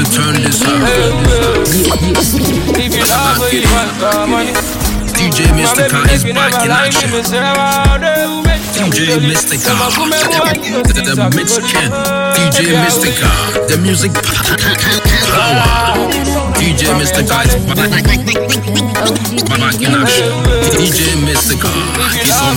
turn this up. If you love what you want, come on. DJ Mystica is back in action. DJ Mystica, the, the, the mix king. DJ Mystica, the music power. DJ Mystica is back, back in action. DJ Mystica is on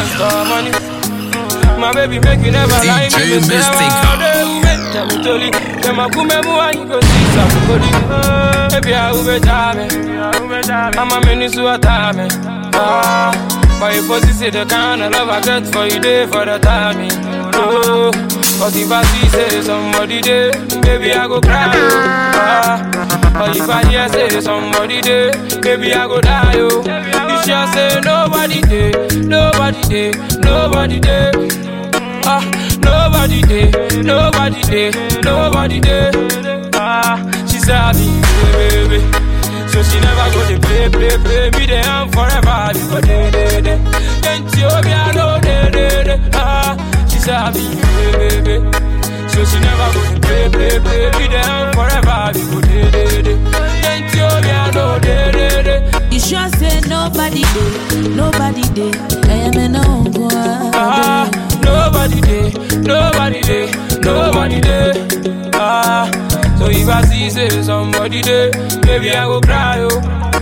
fire. My baby make you never lie DJ Mystica. Kema kumemu wa niko sisa kukodi Baby I ube jame Mama meni suwa tame Ah But you pussy say the kind of love I get for you day for the timing Oh But if I see say somebody there Baby I go cry oh Ah But if I hear say somebody there Baby I go die oh You sure say nobody there Nobody there Nobody there Ah, nobody there, nobody there, nobody there. Ah, she said me, baby, so she never go to play, play, play me there and forever. You go day, day, day. Can't you be I know day, day, day. Ah, she said me, baby, so she never go to play, play, play me there and forever. You go day, day, day. Can't you be I know day, day, day. You sure say nobody did, nobody did. I am an uncle. Ah, nobody there, nobody there, nobody there. Ah, so if I see say somebody there, maybe I go cry oh.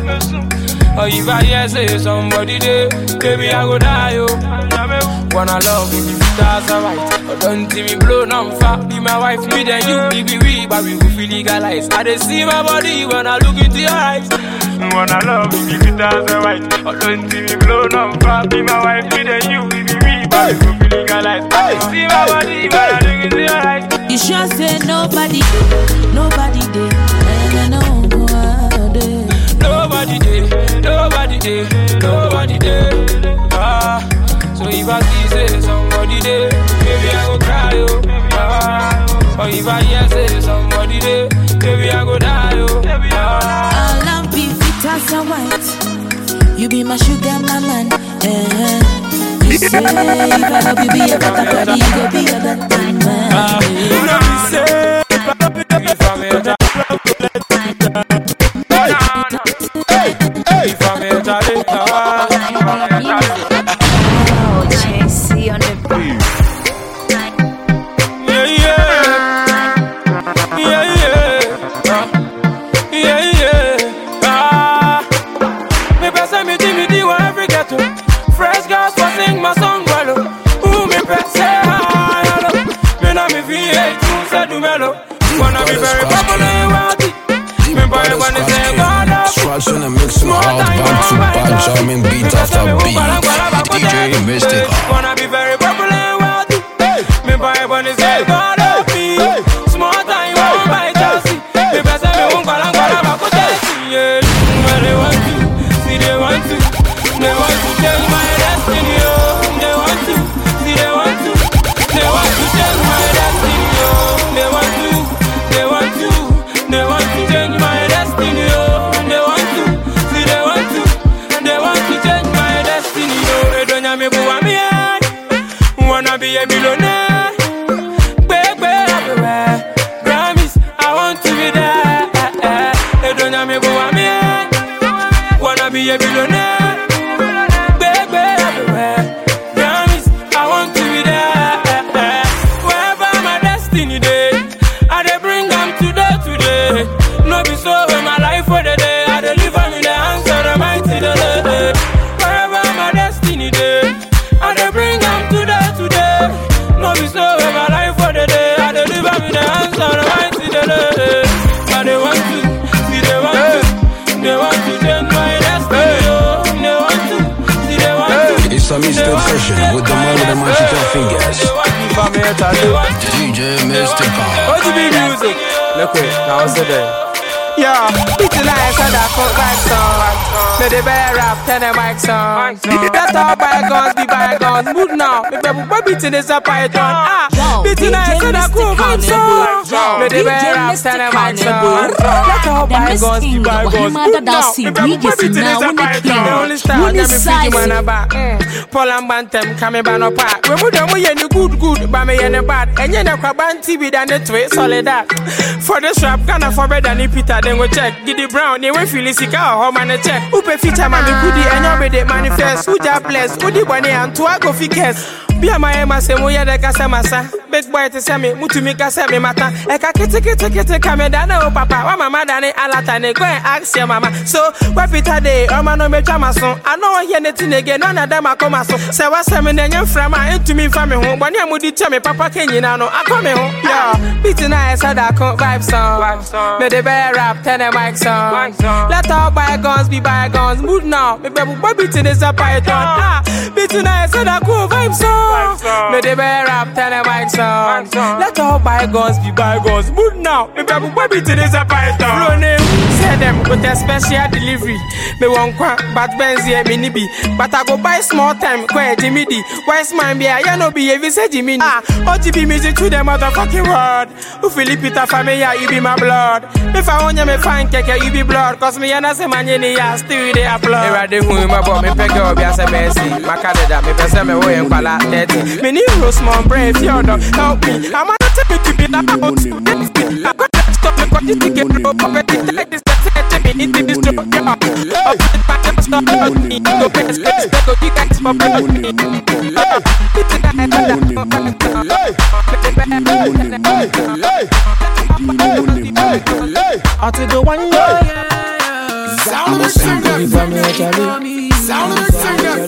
Or if I hear say somebody there, maybe I go die oh. Wanna love you, that's alright. But don't see me blow on fat. Be my wife, me then you, be be we, but we will feel legalized. I dey see my body when I look into your eyes. Wanna love you, if that's alright. But don't see me blow on fat. Be my wife, me then you, be be we, but we will feel legalized. I dey see my body when I look into your eyes. You sure say nobody did, nobody did. I am an uncle. Nobody there, nobody there, nobody there. Ah, so if I see say somebody there, maybe I go cry oh. Ah, or if I hear say somebody there, maybe I go die oh. Ah, All I'm be fit as a white. You be my sugar, my man. Eh. You say if I love you, be a better body, you go be a better man. you know me say, if I'm a die, if I'm a die, ah, Oh, JC on the beat. yeah yeah, yeah yeah, ah, yeah yeah, ah. Me pese mi di mi di wa every ghetto. Fresh girls for sing my song well. oh. Ooh me pese hi hello. Me na me fi hate you say do mellow. Wanna be very popular and wealthy. Me boy wanna say God up. Tracks in the mix my house back to back jamming beat after beat. DJ Mystica. Wanna be very popular and wealthy. Me buy bunny say God help me. Small time won't buy Chelsea. Me best me won't call and call about go Chelsea. Yeah, where they want to, see they want to, they want to change my destiny. Oh, they want to, see they want to, they want to change my destiny. Oh, they want to, they want to, they want to change my destiny. Oh, they want to, see they want to, they want to change my destiny. Oh, they don't have me boo me head. Wanna be a millionaire. Big, big everywhere. Grammys, I want to be there. They don't have me boo me head. Wanna be a billionaire. Big, big everywhere. Grammys, I want to be there. Wherever my destiny day, I dey bring them today, today. No be so when my life for the day, I dey live on in the hands of the mighty the day. Wherever my destiny day, I dey bring them today, today. No be so when my life for the day, I dey live on in the hands of the mighty the day. But they want to, see they want to, they want to change my destiny. Oh, they want to, see they want to. It's a Mr. Session with the man with the magical fingers. DJ DJ Mystica. OGB music. Look wait, now what's it there? Yeah, it's nice and I come back song. May the bear rap, tell the mic song. Let all bygones be bygones. Mood now, me baby, boy beating is a python. Ah, Yo, it's nice DJ and I come back Mystic song. Yo, May the bear DJ rap, Mystic tell the mic Carnival. song. Let all The bygones be Mystic bygones. Wahima Mood Dada now, si me baby, boy DJ beating Sina, is a wuni python. king. The only star, Wuni let me feed you size. man about. Paul and Bantam coming by no part. We would have any good good, but me any bad. And you know, Krabanti with an twist solid that. For the strap, gonna for better than Peter, then we check. Giddy Brown, they will feel sick out, home and a check. Upe feature man, the goodie, and your bed manifest. Who just bless, who the one and two I go figures. Be a my ema se mo yede kasa masa Big boy te se me, mutu mi kasa me mata Eka kete kete kete kame dane o papa Wa mama dane alata ne go and ask your mama So, wa pita de, oma no me chama son I know here netin again, none of them a come so Se wa se me ne nye frama, entu mi fa me ho Bwani amudi che me papa kenyi na no, akọ me ho Yeah, beating na esa da kon vibe song Me de bear rap, tell the mic song Let all bygones be bygones Mood now, me baby boy beating is a python Ah, beating na esa da kon vibe song Me de bear rap, tell the mic song Let all bygones be bygones Mood now, me baby boy beating is a python Flow name, say them with a special delivery Me want kwa, but Benz here me ni be But I go buy small time, kwa Jimmy D Wise man be a, ya no be a say Jimmy Ah, OGB music to the motherfucking world Who Philip Peter family, yeah, you be my blood If I want you, me fine keke, you be blood Cause me and I say man, you need ya, still they applaud Era de hu ma bo, me peke obi a se Messi Makade da, me pese me wo yen kwala 30 Me ni rose mon brain, fiodo, help me I'm gonna take me to be that I got that stuff, me got this ticket, bro Puppet, it like this, that's it, take me into this joke, yeah Up in the back, never stop, about me Go best, best, go, you guys, for me Ah, it's a guy, I take the one, yeah Sound of the singer. Sound of the singer.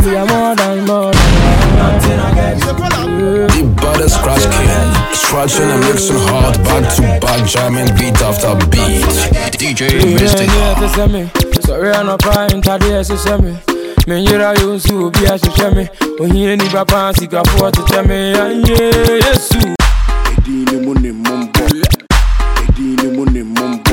The butter scratch king, scratching and mixing hard, back to back, jamming beat after beat. DJ Mystica. ɛsɛ me sɔre anɔpa ntadeɛ ɛhyehyɛ me menyera yɛ nso obi ahyehyɛ me ohia nipa paa sikafoɔ tetɛ me anyɛ yesu Edini muni mumbo. Edini muni mumbo.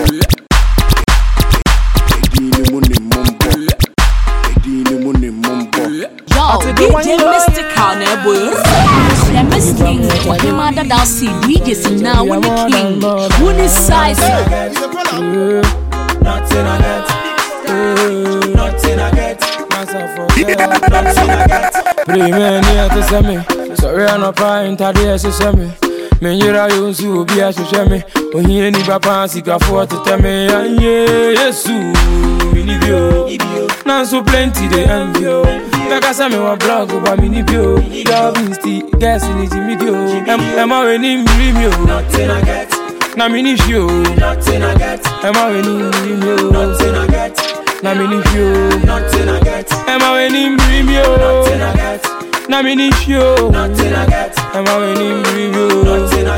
Edini muni mumbo. Edini muni mumbo. Yo, DJ Mystic Carnival. The Mystic Wahima Dada si DJ Sina, wuni king. Wuni size. Nothing I get, nothing I get, nothing I get. Pray me near to send me. Sorry, I'm not crying, Tadia, she send me. Menyera yo nso obi ahyehyɛ me ohia nipa paa sikafoɔ tetɛ me anyɛ yesu mini bio nanso plenty de envy o bɛka sɛ mewɔ blog ba mini bio lovingsti gas ne gyimi di o Ɛm- ɛma w'ani mmiri mi o na mini hwi o ɛma w'ani mmiri mi o na mini hwi o ɛma w'ani mmiri mi o na mini hwi o ɛma w'ani mmiri mi o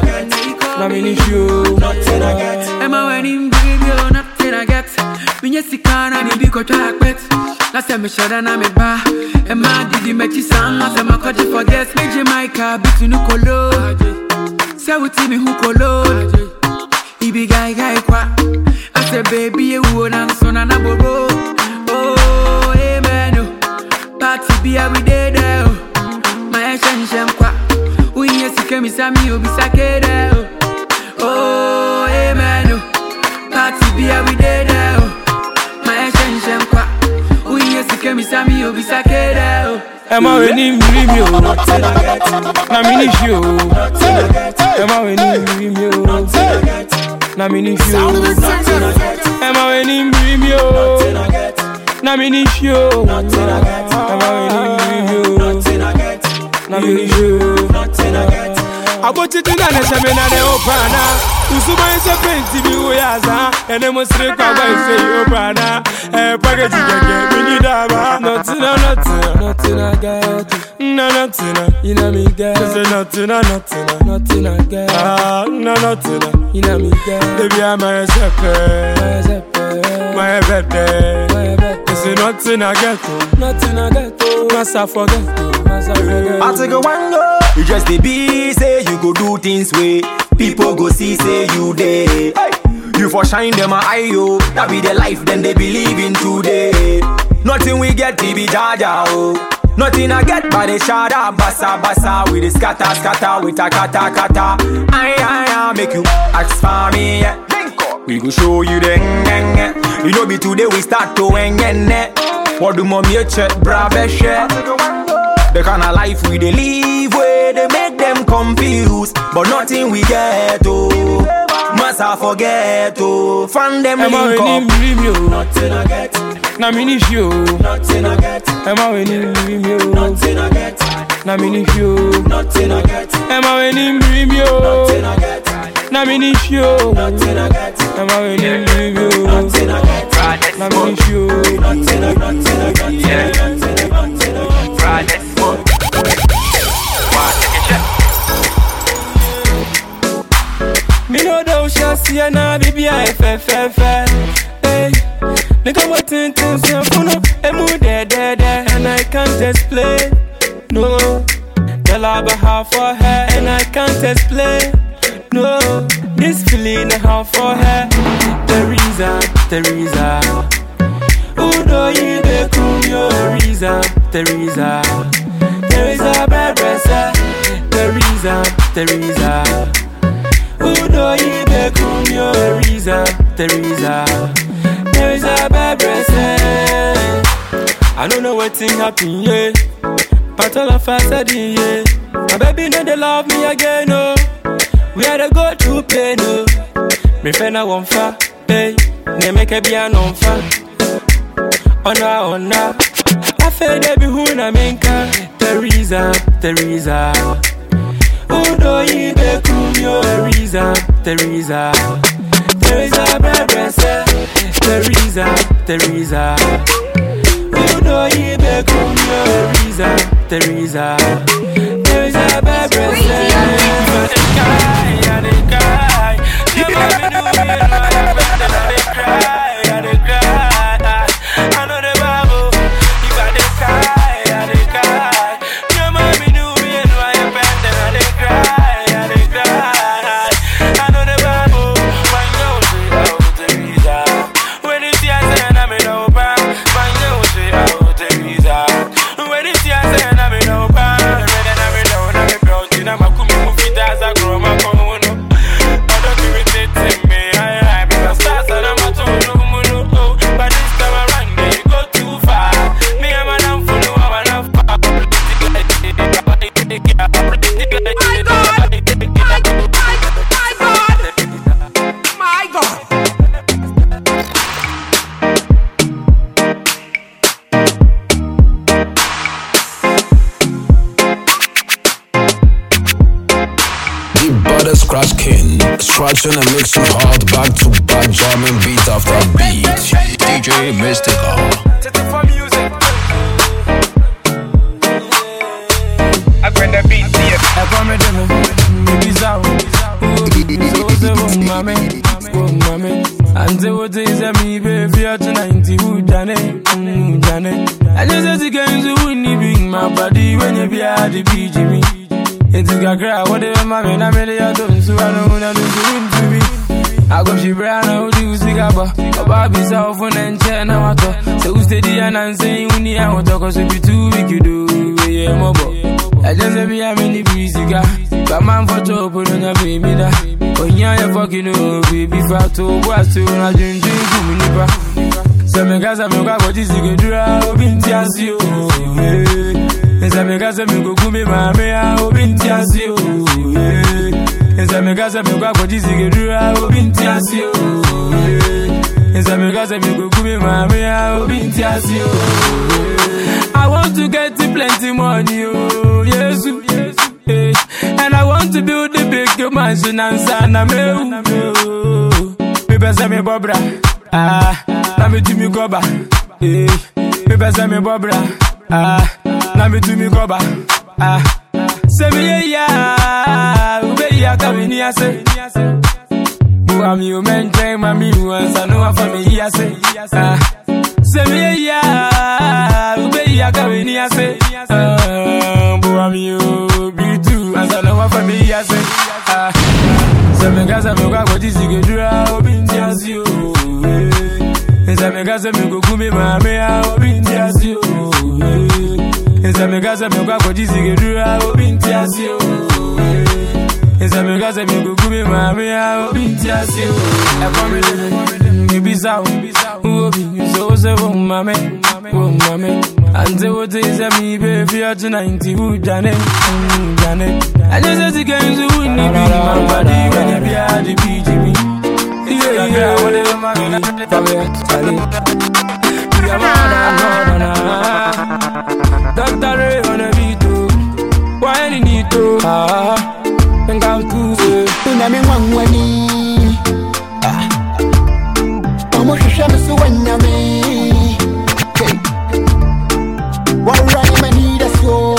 na mini hwi o Emma when him bring me oh, nothing I get. Me yes sika na ni bi ko twa akpet. Na se me shada na me ba. Emma didi me chi sang na se ma ko forget. Me Jamaica bitu nu kolo. Se wuti me hu kolo. Ibi guy guy kwa. I say baby you wo na so na na bobo. Oh amen. oh. Party be every day there. oh. My shen shen kwa. Uye sika mi sa mi obi sakere. oh. Oh, amen. oh. Party be every day there. oh. My shen shen kwa. Uye sike mi sami obi sakere. oh. ɛma w'ani mmiri mi o na mini hwi o ɛma w'ani mmiri mi o na mini hwi o ɛma w'ani mmiri mi o na mini hwi o ɛma w'ani mmiri mi o na mini hwi o. abotiti na ne sɛme na ne opana usuban sɛ penti bi wo yɛ asa ɛne mo sere kwaba ɛsɛ yi opana ɛyɛ pakɛti kɛkɛ mini daba nɔtena nɔtena nɔtena gɛto na nɔtena ina mi gɛ ɛsɛ nɔtena nɔtena nɔtena gɛ ah na nɔtena ina mi gɛ ebi ama yɛ sɛ pɛɛ ma yɛ bɛ dɛ ɛsɛ nɔtena gɛto nɔtena gɛto masa fɔ gɛto masa fɔ gɛto. I take a one go. You just the be say you go do things way. People go see say you there. Hey. You for shine them a eye, yo. That be the life, then they believe in today. Nothing we get, to be jaja, oh. Nothing I get by the shada, bassa, bassa. With the scatter, scatter, with a kata, kata. Aye, aye, aye, make you ask for me, yeah. We go show you the ngenge. You know, be today we start to ngenge. What do mommy check, brave share? The kind of life we they live where they make them confused, but nothing we get oh. Must I forget oh. Find them Am I link winning up. dream yo? Nothing I get, Na mini show. nothing I get, Am I winning dream yo? nothing I get, Na mini show. nothing I get, Am I winning dream nothing yo? I get, Na mini show. nothing I get, Am I winning dream yo? nothing I get, Na mini show. nothing I got, nothing I got, nothing I got, nothing I got. Me know those shall see ya now, baby, I f f f Hey, nigga, what tin tin say, funo, emu de de de, and I can't explain. No, girl, I have a half for her, and I can't explain. No, this feeling I have for her, Teresa, Teresa. Udo ibe kumyo, Teresa, Teresa. Teresa, Barbresa, Teresa, Teresa. Udo ibe kumyo Teresa, Teresa Teresa Bebrese I don't know what thing happen, yeah But all of us said it, yeah My baby know they love me again, oh We had to go through pain, oh Me friend I want fa, hey Ne make a be an on fa Ona, ona I feel they be who na minka Teresa, Teresa Udo ibe kumyo Teresa, Teresa Teresa Bebrese Teresa, Teresa Udo ibe kumyo Teresa, Teresa Teresa Bebrese If I dey cry, I dey cry Your mommy do me and my friend I dey cry, I dey cry I know the Bible If I dey cry, I dey cry Your mommy do me and my friend I dey cry, I dey cry I know the Bible My nose is out Teresa When it's here saying I'm in over My nose is out Teresa When it's here saying I'm in over Ready I'm in down I'm in brown I'm a kumi mufita as a grow my kono I don't irritate me I I because stars and I'm a tunu munu oh But this time around they go too far Me I'm an am for no I'm an am My God! My, my, my God! My God! The butter scratch king, scratching and mixing hard back to back, jamming beat after beat. DJ Mystical. for music. I bring the beat to you. I come with them, baby Zao. So say, oh mama, oh mama. And say what is a me, baby, you're to 90, who done it, who done it. I just said to get into winnie bring my body when you be at the beach, me. It's a cry, whatever my man, I'm ready, I don't, so I don't wanna lose you into me. I go she brown, I would use the gaba. A baby self on and chair now I talk. So who steady and I'm saying when you want to cause it be too big you do. Yeah, my boy. I just say be a mini breezy guy. But man for top on your baby da. When you are fucking oh baby fat to what's to I drink drink to me nipa. So me kasa me kwa kwa jisi ke dura obinti asi o. Nsa me kasa me go kumi mame a obinti asi o. Nsa me kasa me kwa kwa jisi ke dura obinti asi o. Nsa me kasa me go kumi mame a obinti asi o. I want to get plenty money oh yes. Eh, And I want to build a big mansion and sana me. Me pesa me bobra. Ah, na me to me cover. Eh, me pesa me bobra. Ah, na me to me cover. Ah, say me yeah yeah, ube yeah kamini ase. Buwa mi o mentre mami wansa no wa for me yeah say. Ah, say me yeah yeah, ube yeah kamini ase. Ah, buwa mi o be too wansa no wa for me yeah say. Ah. Sɛ me kasa me kɔ akɔgye sikadura obi nti ase me gaza me go kumi ma me a obi nti asi o. Nsa me gaza me kwa koji sigedu a obi nti asi o. Nsa me gaza me go kumi ma me a obi nti asi o. E kwa me de me bisa o. Obi so se wo mame wo mame. Ante wo te se mi be fi a tu 90 wu jane jane. I just say to get into win ni bi man body when you be a the BGB. Yeah, yeah, whatever my Charlie. We are mad, no, no, no. Dr. Ray on a beat, oh. Why any need to? Ah, think I'm too say. Nyame nwanwani Ɔmo hwehwɛ me so wanyame Hey. Wɔwura ne m'ani da so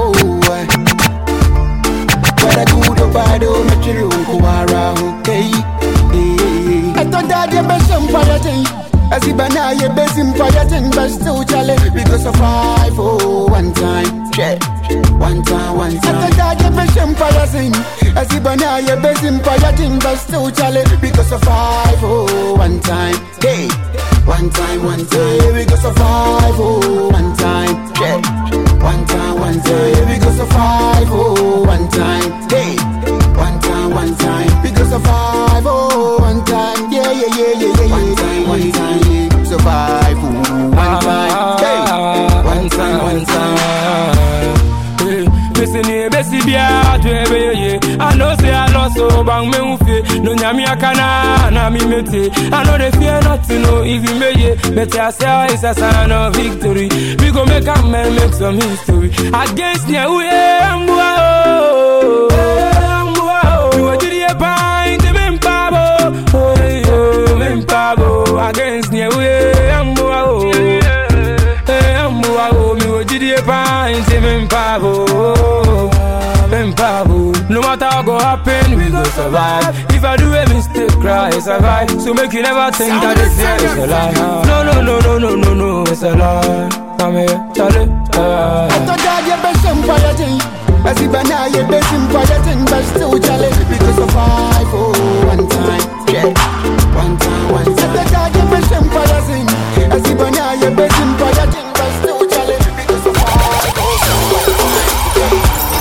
Whether good or bad, oh, mekyere wo nko ara ho Hey. Hey. Ɛtɔ da deɛ bɛhyɛ mpaeɛ ten Asiba na yɛbɛsi mpaeɛ ten But still chale because of five oh one time Hwɛ one time one time Ɛtɔ da deɛ bɛhyɛ mpaeɛ ten Asiba na yɛbɛsi mpaeɛ ten But still chale because of five oh one time Hey one time, one time, because of five, oh, one time, yeah. One time, one time, because of five, oh, one time, hey. One time, one time, because of five, oh, one time, yeah, yeah, yeah, yeah, yeah, one time, one time, yeah. Survive, oh, one time, hey. One time, one time. Missing here, Bessie Bia, to every year. I know say I lost so bang me ufe. No nyami akana, na mi mete. I know they fear nothing, no even me ye. Better I say it's a sign of victory. We go make a man make some history. Against the way, I'm wow. I'm wow. We were to the pine, the Mimpabo. Oh, yo, Mimpabo. Against the way, I'm wow. I'm wow. Me were to the pine, the Mimpabo. Mimpabo. No matter what go happen, we go survive. If I do a mistake, cry, survive. So make you never think that this year is a lie. No, no, no, no, no, no, no, it's a lie. I'm here, Charlie. Uh, Ɛtɔ da deɛ bɛhyɛ mpaeɛ ten Asiba na yɛbɛsi mpaeɛ ten But still chale because of five, oh, one time, yeah. One time, one time. Ɛtɔ da deɛ bɛhyɛ mpaeɛ ten Asiba na yɛbɛsi mpaeɛ ten But still chale because of five, oh,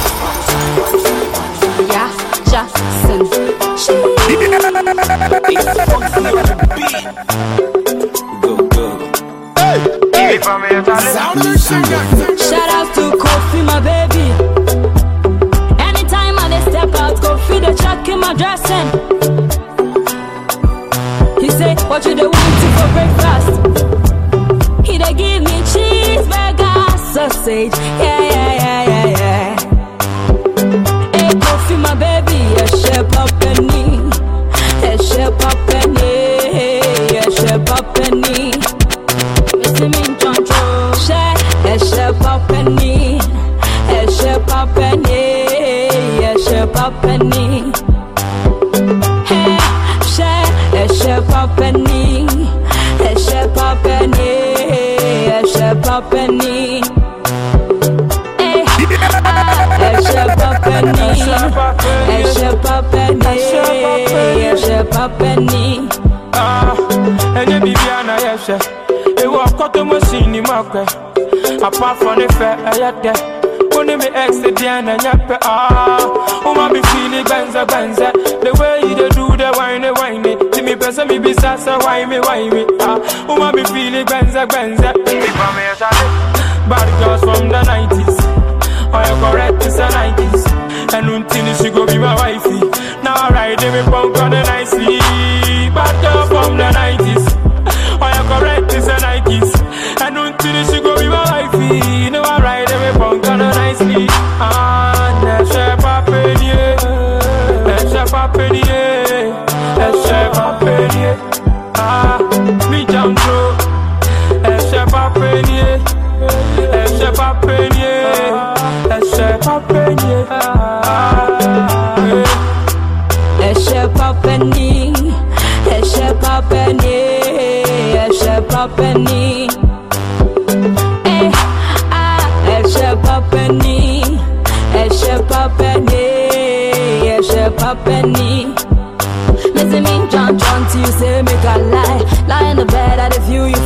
Yeah, Jackson. Shout out to Kofi, my baby. Anytime I dey step out, Kofi the chuck in my dressing. He say, What you dey want to for breakfast? He dey give me cheeseburger, sausage. Yeah, yeah, yeah, yeah, yeah. Hey, Kofi, my baby, yeah, shape up penny. Yeah, shape up penny. Yeah, shape up penny. Missy me choncho, share, yeah, shape up penny. Yeah, shape up penny. Yeah, shape up penny. Hey, share, yeah, shape up penny. Yeah, shape up penny. Yeah, shape up penny. Hey, yeah, shape up penny. Yeah, shape up penny. Yeah, shape up penny. Ah, ɛnyɛ biribia na yɛhwɛ ɛwɔ ɔkɔtɔ machine ni mu akwɛ apart from ne fɛ ɛyɛ dɛ wo ne me ex deɛ na ɛnyɛ pɛ ah woma me feeli gbɛnzɛ gbɛnzɛ the way you dey do the wine wine ti mi pɛ sɛ mi bisa sɛ why me why me ah woma me feeli gbɛnzɛ gbɛnzɛ Before me, I shall Bad girls from the 90s Oh, you correct, it's the 90s And until she go be my wifey Now I ride me punk on the nicely Bad girl from the 90s Oh, you correct, it's the 90s And until she go be my wifey Now I ride me punk on the nicely Ah, ne chef a peigné Ne chef a peigné Ne chef a peigné Ah, mi jam through ẹsẹ bá pé ní ẹ ẹsẹ bá pé ní ẹ ẹsẹ bá pé ní ẹ. Eshe papeni, eshe papeni, eshe papeni. Eh, ah, eshe papeni, eshe papeni, eshe papeni. Listen me, John, John, till you say make a lie. Lie in the bed, I dey feel you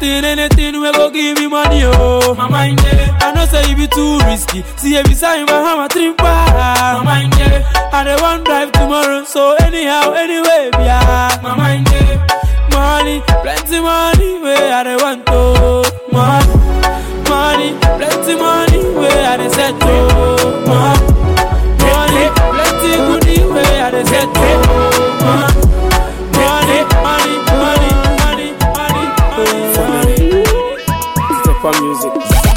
anything, anything we go give me money, oh. My mind, yeah. I know say you be too risky. See every sign, my hammer trim My mind, yeah. I don't want drive tomorrow, so anyhow, anyway, yeah. My mind, yeah. Money, plenty money, where I don't want to. Money, money, plenty money, where I don't set to. Money, money, plenty goodie, where I don't set to. Money, money, money, money, money, money, money, money. Step on music.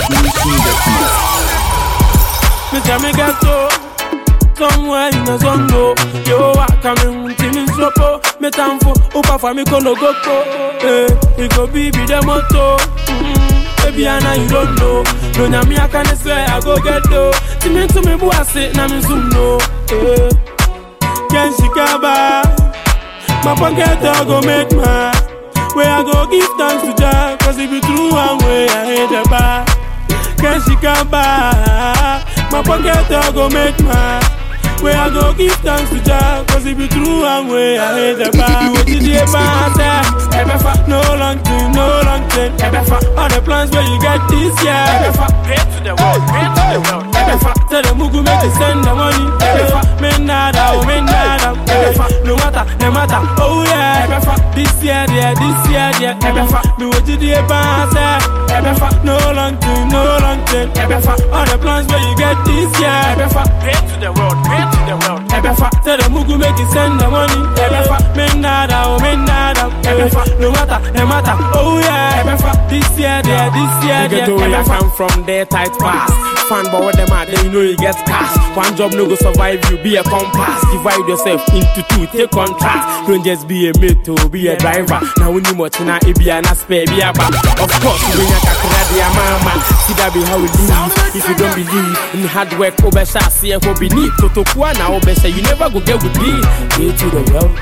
Mr. Megato, somewhere in the zongo. Yo, I come in, Timmy Sopo, Metamfo, Upa for me, Kolo Goko. Eh, it go be be the motto. Mm, Baby, I know you don't know. No, na me, I can swear I go get do. Timmy to me, boy, I say, na me zoom no. Eh, Ken Shikaba, my pocket I go make my. Where I go give thanks to Jah, cause if you true one way, I hate the bar. Can she come back? My pocket I go make my Where I go give thanks to Jah Cause if you true one way I hate the bar What did you ever No long thing, no long thing All the plans where you get this year Pray to the world, pray to the world Tell the Mugu make you send the money Men nada, oh men nada No matter, no matter, oh yeah This year, yeah, this year, yeah Me what did you ever No long thing, no long thing All the plans where you get this year Pray to the world, pray to the world Tell the Mugu make you send the money Men nada, oh men nada No matter, no matter, oh yeah This year, yeah, this year, You get to where yeah I come from, there tight pass. Fan boy with them out, then you know you get cash. One job no go survive you, be a compass. Divide yourself into two, take contrast. Don't just be a mate, oh, be a driver. Now when you much now, it be an aspect, be a back. Of course, when you can credit your mama, see that be how we live. If you don't believe in hard work, over shall see a hobby need. Toto Kuana, over say you never go get with me. Way to the world.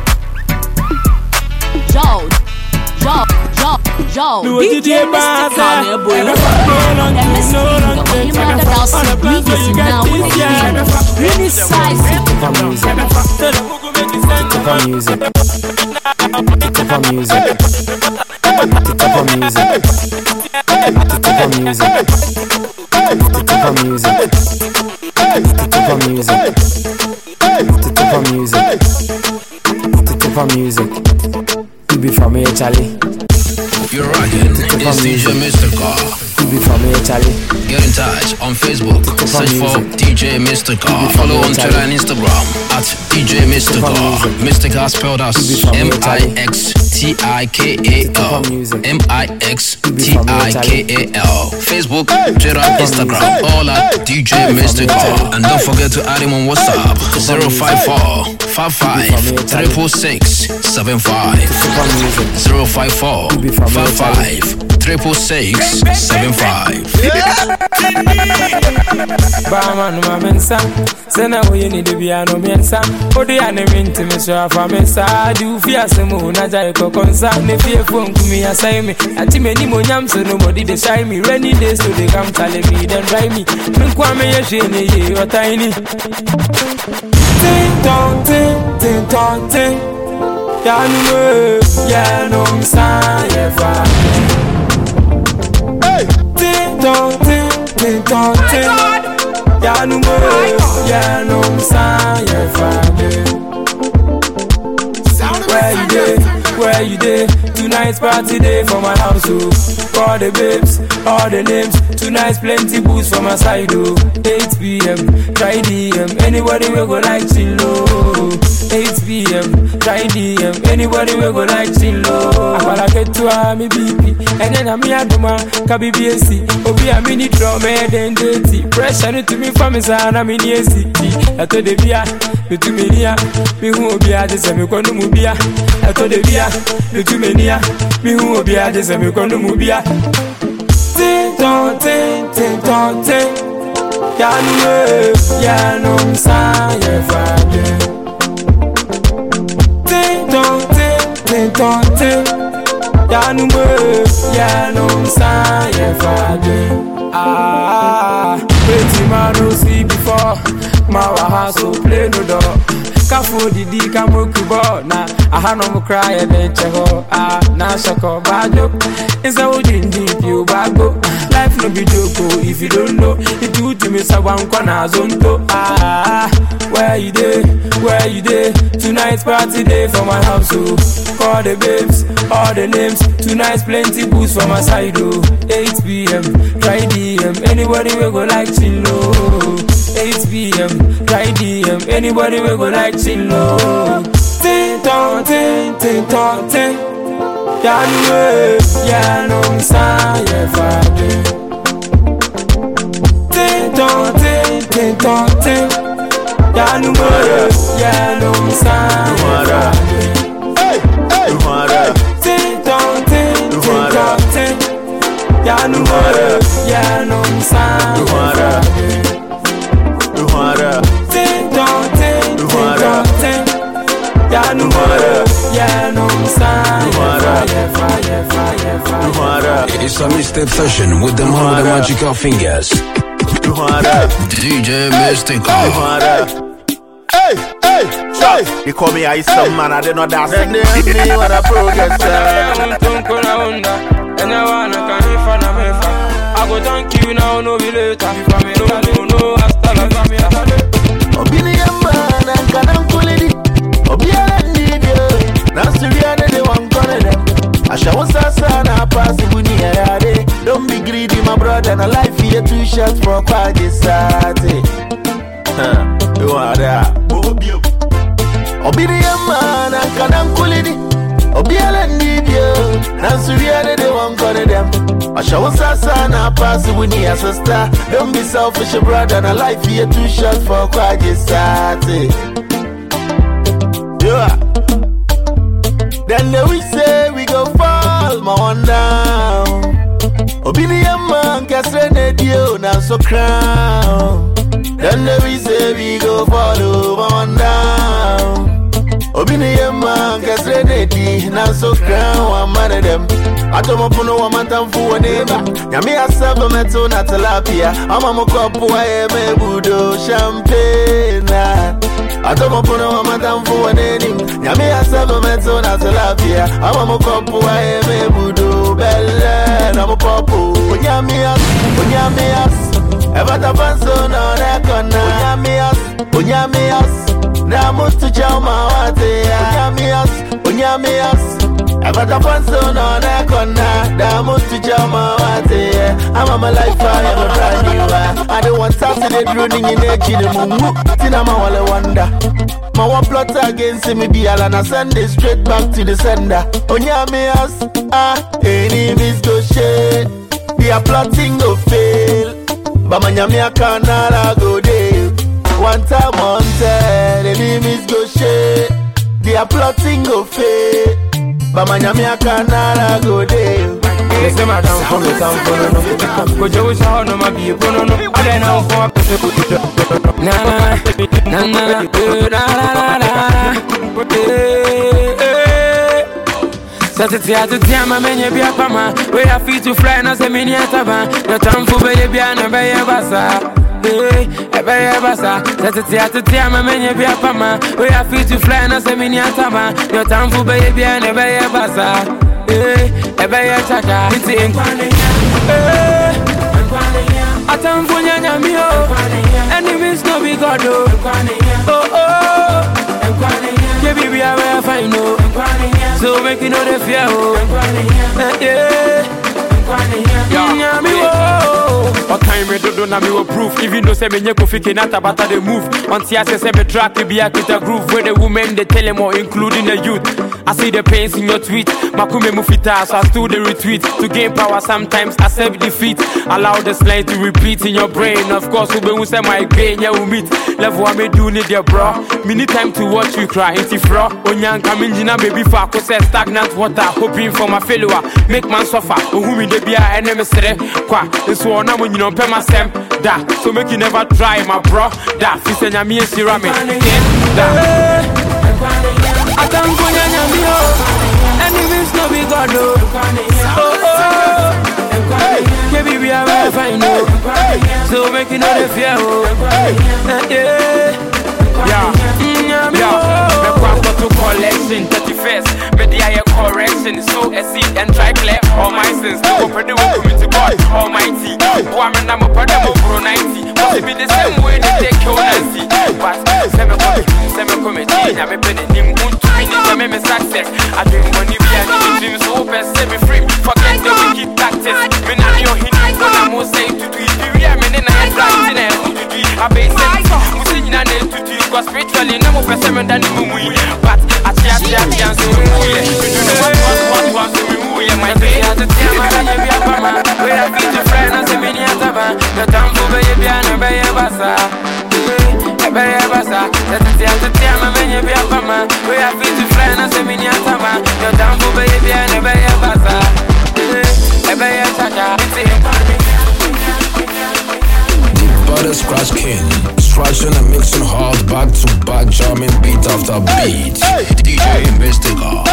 Joe, Joe, Joe, Joe. Do what you DJ did, Mr. Baza. Kanye boy. No long Them thing, is no long the thing. Women that house All the plans where you reading get now. this year Really size. Tip on music. Tell the Mugu make you send the Tip on music. Tip on music. Tip on music. Tip on music. Tip on music. Tip on music. Tip on music. Tip on music. You be from here, Charlie. You're rocking. It's DJ Mr. Car. You be from here, Charlie. Get in touch on Facebook. Search for DJ Mr. Car. Follow on Twitter and Instagram at DJ Mr. Car. Mr. Car spelled as M I X T I K A L. M I X T I K A L. Facebook, Twitter, Instagram, all at DJ Mr. Car. And don't forget to add him on WhatsApp 054 55 346 75. 054 55 346 75. Bama no ma mensa Sena wo ye ni de bia no mensa Odi ane minti me so afa mensa Di ufi asemu na jai kokonsa Ne fie fo nkumi asai me Ati me ni mo nyam so no body de shy me Rainy days so they come tell me then dry me Me kwa me ye hwe ni ye otaini Ting tong ting ting tong ting Ya nu me ya no msa ye fa Ting tong ting ting tong ting Ya nu me ya no msa ye fa Where you dey? Where you dey? Tonight's party day for my house, oh. Call the babes, all the names. Tonight's plenty booze for my side, oh. 8 p.m. Try DM. Anybody will go like chill, oh. 8 p.m. Try DM. Anybody will go like chill, oh. Akwala ketua mi BP. And then I'm here duma KBBSC. Obi a mini drum then dirty. Pressure no to me from me sana mini ACT. Eto de bia, me to me nia. Me hu obi a just me kwanu mu bia. Eto de bia, me to me nia. Me hu obi a just me kwanu mu bia. Ting tong ting ting tong ting. Ya nu me, ya no msa ye fade. Ting tong ting ting tong ting. Ya nu me, ya no msa ye fade. Ah, pretty man no see before. My house so play no door. kafo didi ka moku bɔ na aha no mo kora yɛ de nkyɛ hɔ a na sɔkɔ baadwo nsɛ wo dindin pio baagbo life no be joke o if you don't know itu wotumi sɛ wankɔ na azonto ah where you dey where you dey tonight party day for my house o call the babes all the names tonight plenty booze for my side o 8pm try dm anybody wey go like chill o 8pm try dm anybody wey go like chill o. tin ton tin tin ton tin yanu we yanu nsa yɛ fadu. tin ton tin tin ton tin yanu we yanu nsa yɛ fadu. tin ton tin tin ton tin yanu we yanu nsa yɛ fadu. Tin ton tin tin ton tin yanu we yanu nsa yɛ fadu. Yɛ fadu yɛ fadu yɛ fadu. It's a mixtape session with the man with the magical fingers. DJ Mystical. Hey, hey, hey. You call me ice some man, I did not dance. And then me when I progress. I go thank you now, no be later. If I may no, no, no, hasta la familia. Obini yamba na nkana nkulidi Obiara ndidi Na suriya de de wankone dem Ashawo sasa na pasi buni ya yade Don't be greedy my brother na life here two shots for kwaje sate Huh, you are there Obini yamba na nkana nkulidi Obiara ndidi Na suriya de de wankone dem Ashawo sasa na pasi buni ya sister Don't be selfish brother na life here two shots for kwaje sate Yeah. Then they we say we go fall, my one down. Obedient man, castle dio, now so crown. Then they we say we go fall, my one down. Obedient man, castle dio, now so crown, one man of them. atomopono wa matamfu wa neba nyame asaba meto na tilapia ama mokopo wa eme budo champagne atomopono wa matamfu wa nenim nyame asaba meto na tilapia ama mokopo wa eme budo belle na mopopo onyamias onyamias ebata panso na nekona onyamias onyamias na mutu chama wate onyamias onyamias Abata panso no na kona Da mutu jama wate I'm my life I am a brand new I don't want to see the droning in the chine mumu Tina ma wale wonder Ma one plot against me be ala na send it straight back to the sender Onya me as ah enemies go shade They are plotting go fail But my nyame akanara go dey One time on ten enemies go shade They are plotting go fail But my nyame akanara go dey Listen, madam, for me, some for no. Go Joe Shaw, no, my be no, no. I don't know for na na na na na na na Satiti atuti ama menye bia pama We a fit to fly na se mini ataba Your time for be bia na be ye basa Hey, ebe ye basa Satiti atuti ama menye bia pama We a fit to fly na se mini ataba Your time for be bia na be ye basa Hey, ebe ye chaka Iti nkwane Hey, atamfo nyanya mi o Enemies no be God o Oh oh Yeah, baby, I will find no So make you know the fear o Eh, Yeah Yeah, me wo ɔkan me dodo na mewɔ proof even though sɛ menyɛ kofi kenata bata de move ɔnte ase sɛ me track bi akita groove where the women they tell them all including the youth I see the pains in your tweet Makume mu fitaa so I still the retweet To gain power sometimes accept defeat Allow the line to repeat in your brain Of course wobɛhu sɛ my gain yeah we meet Level I me do need your bro Me need time to watch you cry Inti fro Onyanka mengyina baby for ako sɛ stagnant water Hoping for my failure Make man suffer Ohu me de bia ɛne me sere Kwa nso ɔna mo nyina ɔmpɛ m'asɛm Da so make you never try my bro Da fi sɛ nyame ahyira me Da Atamfo nyanya mi o Enemies no be God o Oh oh Yeah, baby, I will find you So make you know the fear o Eh, Yeah Yeah. Mm, Nyami Yeah, wo. me kwa to collection 31st. Me the higher correction. So a seed and try clear all my sins. Go for the work to God Almighty. Woman, I'm a part of pro 90. Must be the same way they take your Nancy. But seven come, seven come, I'm a penny. Nim won't win it, I'm a success. I dream money, we are living dreams, open, set me free. Forget the wicked tactics. Me not your hidden, but I'm more saying to do it. We are men in a head, right in a hood to do it. I base it. Musin in a net to do it. Cause spiritually, no more person than the moon. But I see a chance, chance, so we move. We do the what, what, what, what, so we move. My day at the time, I am a mama. We are fit to friend, and say, Mini Ataba. The time for baby, and a baby, basa. Ebeye basa, tete ate tiama menye bia pama. We are fit to friend, and say, Mini Ataba. The time for baby, and a baby, basa. Ebeye chacha, Butter Scratch King. Scratching and mixing hard back to back, jamming beat after beat. DJ Mystica.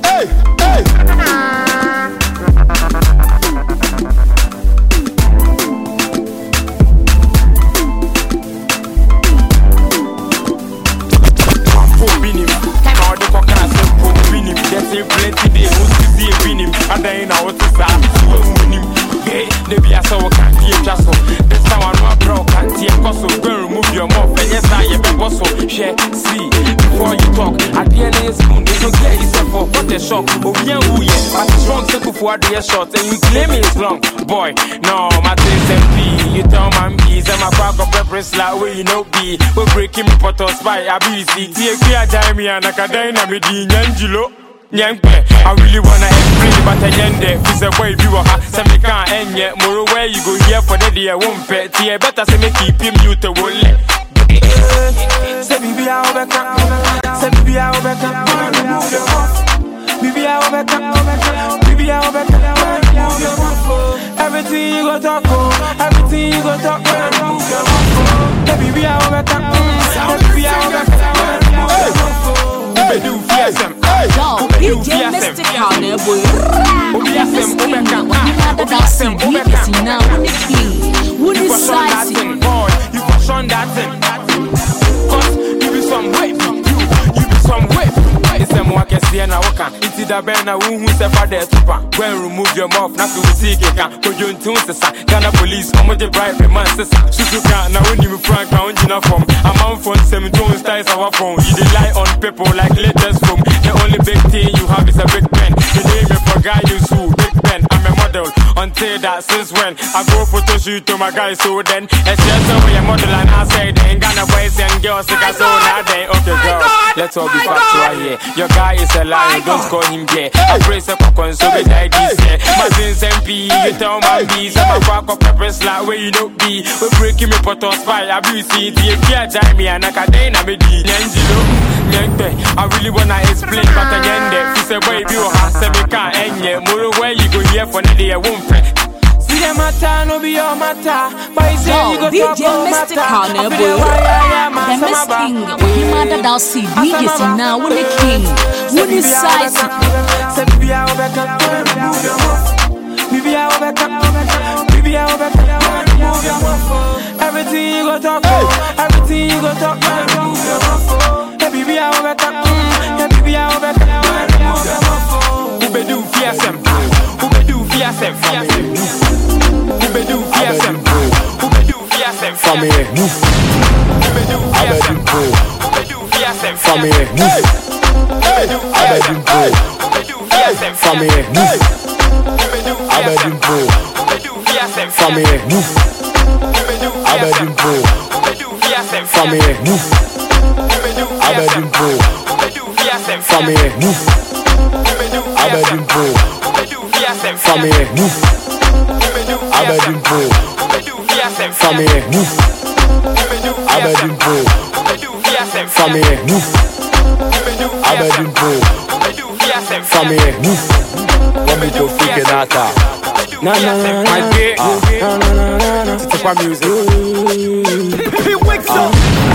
binim na ɔde kɔka sɛ mpo binim yɛse plenty de wo sisie binim adan na wote saa suwa munim ge ne bia sɛ wo kanteɛ twa so this time ano abrɛ wo kanteɛ kɔ so go and remove your mouth ɛnyɛ saa yɛbɛbɔ so hwɛ see before you talk adeɛ no yɛ spoon so get yourself up what a shock obia wuyɛ but it's wrong sɛ kufu adeɛ short and you claim it's long boy no my things and pee you tell man be sɛ makɔ akɔpɛ presla wey you know be we breaking me pɔtɔ spy abi see tie kwi agyae me anakadan na medi nyangyilo Nyankpe, I really wanna explain but I end there. Fi say boy bi wɔ ha, sɛ me can ɛnyɛ. Moro where you go here for the deɛ wo mpɛ. Tie better sɛ me keep him mute wo lɛ. Say bibi a obeka, say bibi a obeka, remove your mouth. Bibi a obeka, bibi a obeka, remove your mouth. Everything you go talk, oh, everything you go talk, remove your mouth. Say bibi a obeka, say bibi a obeka, remove your mouth. Ubedu fiasem, Yo, ubedu DJ fiasem. Mystica, ne boy. Obiasem, obeka, Nada da obiasem, si obeka. si na wuni king, wuni You for on that size. thing, boy. You for on that thing. Cause you be some white you, you be some white. It's a more can see na waka. It's the band na who who say for the tupa. Go and remove your mouth, not to see it can. Ko you tune sesa. Ghana police, come with the bribe man sesa. Susu can na when you frank na unjina form. A man phone seven tone styles our phone. You dey lie on people like latest film. The only big thing you have is a big pen. The name you for guy you sue, big pen. I'm a model until that since when I go photo shoot to my guy so then it's just over your model and I say then Ghana boys and girls sick as all now then okay girls let's all be factual here your guy is a liar don't call him gay I pray say for so be die this year my sins and pee you tell my bees I'm a quack up pepper slap where you don't be we breaking me pot on spy abuse it you can't die me and I can't na me di Angelo Nyente, I really wanna explain but I end there. Fi say boy, you have say me can't end yet. Moro where you go here for the day I won't pay. See the matter, no be your matter. But you say Yo, you go DJ talk about Mystica, matter. ne I feel boy. the why I am, The I'm Miss sama King, ba. when you mad da si DJ si na wuni king, wuni size. Say bibi a obeka, remove your mouth. Bibi a obeka, bibi a obeka, remove your mouth. Everything you go talk, oh, everything you go talk, remove your mouth. Hey bibi a obeka, yeah bibi a obeka, remove your mouth. Ubedu fiasem, ubedu fiasem, fiasem. Ubedu fiasem, ubedu fiasem, Family, ubedu fiasem, ubedu fiasem, family, ubedu Abedin Pro, ubedu fiasem, family, ubedu Abedin Pro, ubedu fiasem, family, ubedu Abedin Pro, ubedu fiasem, family, ubedu Abedin Pro, ubedu fiasem, family, ubedu Abedin Pro, ubedu fiasem, family, ubedu Abedin Pro, ubedu fiasem, family, ubedu Abedin Pro, ubedu fiasem, family, ubedu Abedin Pro, ubedu fiasem, family, Let me go figure that out. Na na na My na. day, Na na na na na. it's a music. He wakes up.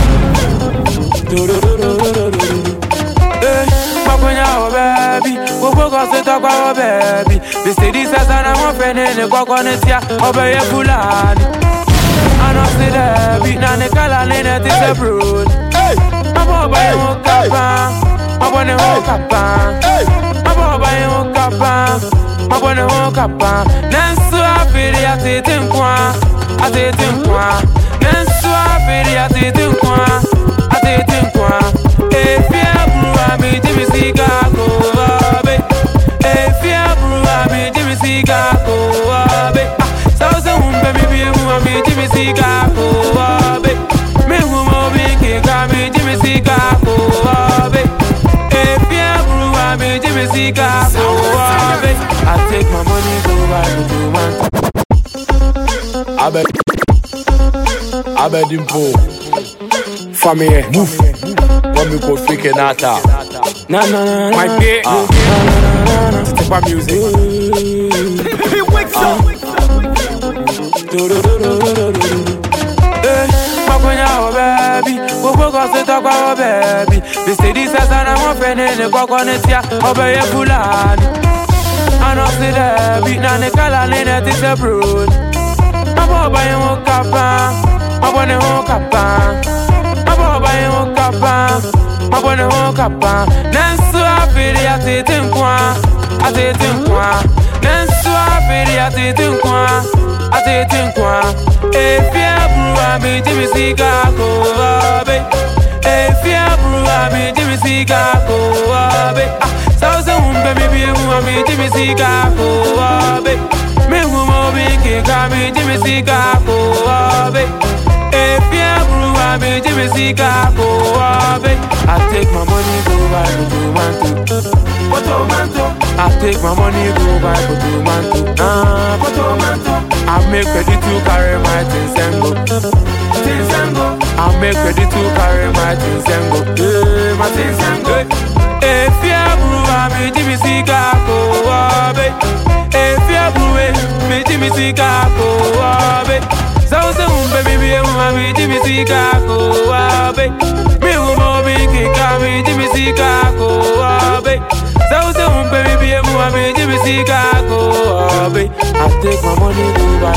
Do do do do do do do. Eh, makonya o baby, gbogbo kan ṣe tọpa o baby. Bìsìdì sẹ́sẹ́ náà wọ́n fẹ́ ní ní kọ́kọ́ ní tíá, ọbẹ̀ yẹ Fúlàní. Àná sí dẹ̀bi, náà ní kálá ní ní ti ṣe bùrọ̀dì. Ọmọ Mabo ba yo kapa, mabo ne ho kapa. Mabo ba yo kapa, mabo ne ho kapa. Nensu afiri atete nkwa, atete nkwa. Nensu afiri atete nkwa, atete nkwa. Efia bruwa mi jimi sika ko abe. Efia bruwa mi jimi sika ko abe. Sauce umbe mi bi mu mi jimi sika ko abe. Me hu mo bi ke ka mi jimi sika ko abe. Efia bruwa mi jimi sika ko abe. I take my money go buy me to man. Abed Abed Impo Famille Move Kwame Kofi Kenata Na na na na My day Ah. Step up music Eh, makwenya wo baby gbogbo kan ṣe tọpa wo baby bisidi sẹsẹrẹ wọn fẹ ní ní kọkọ ní tíá ọbẹ yẹ fúlàní àná sí dẹbi náà ní kálá ní ní ti ṣe broad mabọ ọba yẹn wọn kapa mabọ ní wọn kapa mabọ ọba yẹn wọn kapa mabọ ní wọn kapa nẹnsu àfìrí àti ti nkwa àti ti nkwa nẹnsu àfìrí àti ti nkwa àti ti nkwa efi aburu àmì jìmì sí kakó ọbẹ efi aburu àmì jìmì sí kakó ọbẹ sọ́sẹ́ ń bẹ mi bí ewu àmì jìmì sí kakó ọbẹ mihu mo bí kíkà mi jìmì sí kakó ọbẹ efi aburu àmì jìmì sí kakó ọbẹ I take my money go buy tomato tomato I take my money go buy tomato ah tomato I make ready to carry my things and go things and go I make ready to carry my things and go eh my things and go efi aburu àmì jìmì sí kakó ọbẹ efi aburu mi jìmì sí kakó ọbẹ sọ́wọ́sẹ́ ń bẹ mi bí ewu àmì jìmì sí kakó ọbẹ mi ò mọ bí kíkà mi jìmì sí kakó ọbẹ sọ́wọ́sẹ́ ń bẹ mi bí ewu àmì jìmì sí kakó ọbẹ I take my money go buy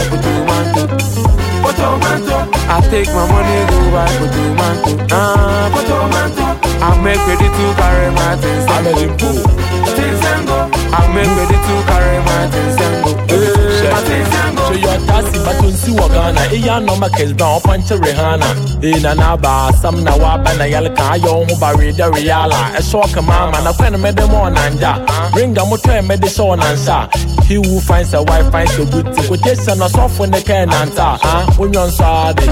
tomato tomato I take my money go buy tomato ah tomato I make ready to carry my things and go things and go I make ready to carry my things and go eh my things and go So your taxi baton si wa Ghana Iya no ma kes brown panche Rihanna E na na ba sam na wa ba na yal ka yo ho ba re da reala E so ka mama na kwen me de mo nanja Ringa mo to me de so nansa He who finds a wife finds a good thing Quotation na so for ne kan nanta Ah onyon so ade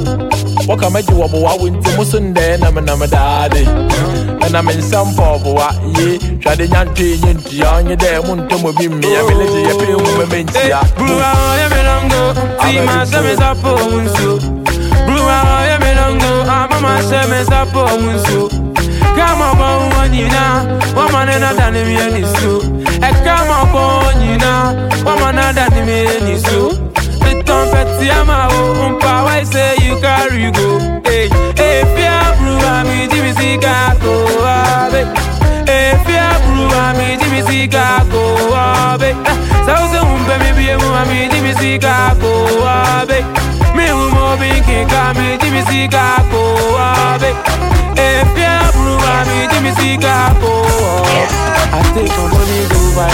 Waka meji wa bo wa winti musunde na me na me dade na me nsam po bo wa ye Twade nyantwe nyenti anye de mo ntomo bi mi ya meleje ye pe wo me mentia Bruwa oye me longo, si ma se me sapo unso. Bruwa oye me longo, ah mama se me sapo unso. Kama bo wanyina, wama nena dani mi enisu. E kama bo wanyina, wama nena dani mi enisu. The trumpet yama o, umpa why say you carry go. Hey, hey, fear bruwa mi jimi si kako abe. Hey, fear bruwa mi jimi si kako abe. Sauce umpe mi biye mu ami jimi si kako abe. Mi umo binki ka mi jimi si kako abe. Hey, fear bruwa mi jimi si kako abe. I take my money go buy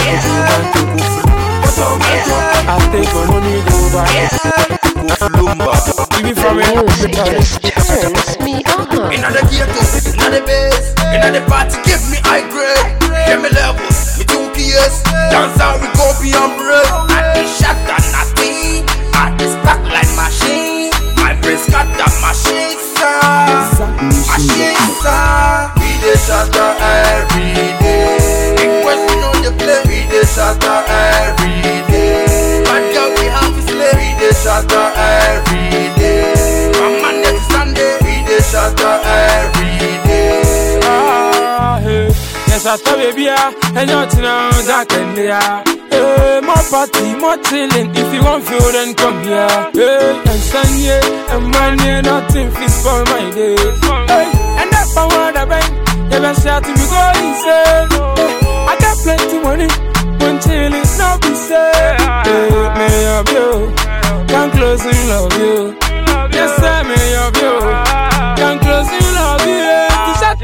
the tomato. I take my money go buy Lumba. Give me from Music just turns me on. Inna the ghetto, inna the base, inna the party, give me high grade. Give me levels, me two keys. Dance out, we go beyond break. I is shot and nothing. I is back like machine. My brace got that machine, sir. Machine, sir. We dey shatter every day. Big question on the play. We dey shatter every day. Bad girl, we have to slay. We dey shatter every day. From Monday to Sunday, we dey shatter every day. Ah, hey. Yes, I thought baby, and you're now that and yeah. Hey, more party, more chilling. If you want feel, then come here. Hey, and Sunday, and Monday, nothing fits for my day. Hey, and that power that bang, you best shout to me go insane. Hey, I got plenty money, when chilling, not be sad. Hey, me of you, come close and love you. Yes, I may of you, come close and love you. To shut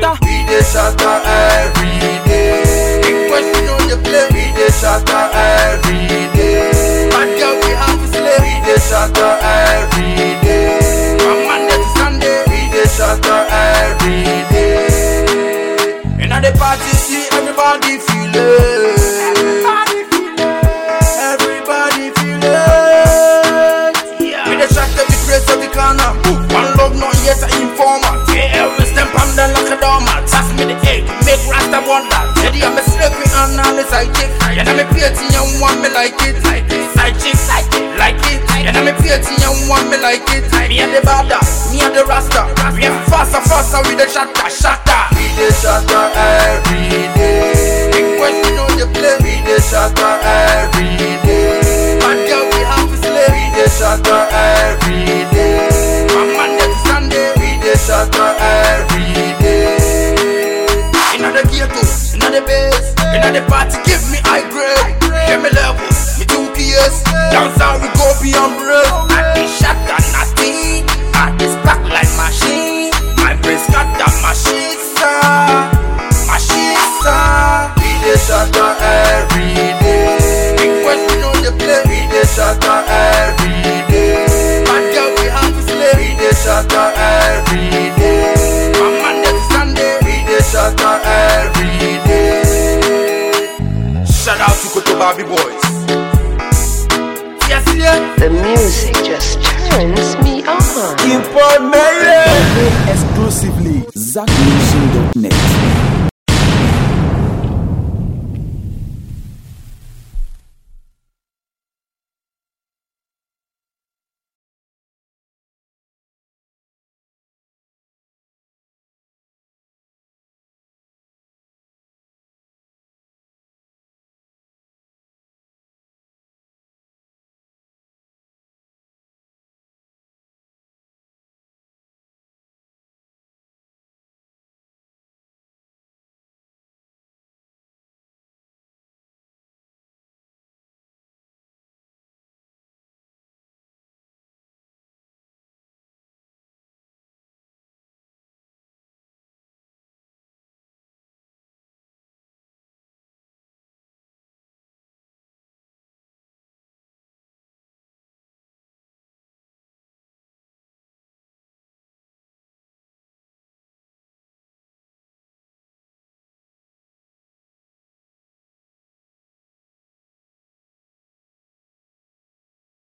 shatter every day. Big question on the play, we dey shatter every day. Bad girl, we have to slay, we dey shatter every day. From Monday to Sunday, we dey shatter every day. Inna the party, see everybody feel it. Everybody feel it. We dey shot every place, every corner. One love, not yet an informant. Yeah, we stamp on them like a doormat. Pass me the egg, make Rasta wonder. Teddy, I'm a slippery and all the side chick. And I'm a pretty and want me like it. Like it. Side chick, like it. Like it. And I'm a pretty and want me like it. Me and the bada, me and the Rasta. We are faster, faster with the shatter, shatter. We dey shatter every day. Big question on the play. We dey shatter every day. Bad girl, we have to slay. We dey shatter every day. From Monday to Sunday, we dey shatter every day. Inna the ghetto, inna the base, inna the party, give me high grade. Give me levels, me two PS. Dance how we go beyond break. I be shot and nothing. I be stuck like machine. My brain scatter machine, sir. Machine, sir. We dey shatter every day. Big question on the play. We dey shatter every day. Bad girl, we have to slay. We dey shatter every day. From Monday to Sunday, we dey shatter every day. Shout out to Koto Barbie Boys. Yes, yeah. The music just turns me on. Import Mary. Exclusively, ZackNation.net.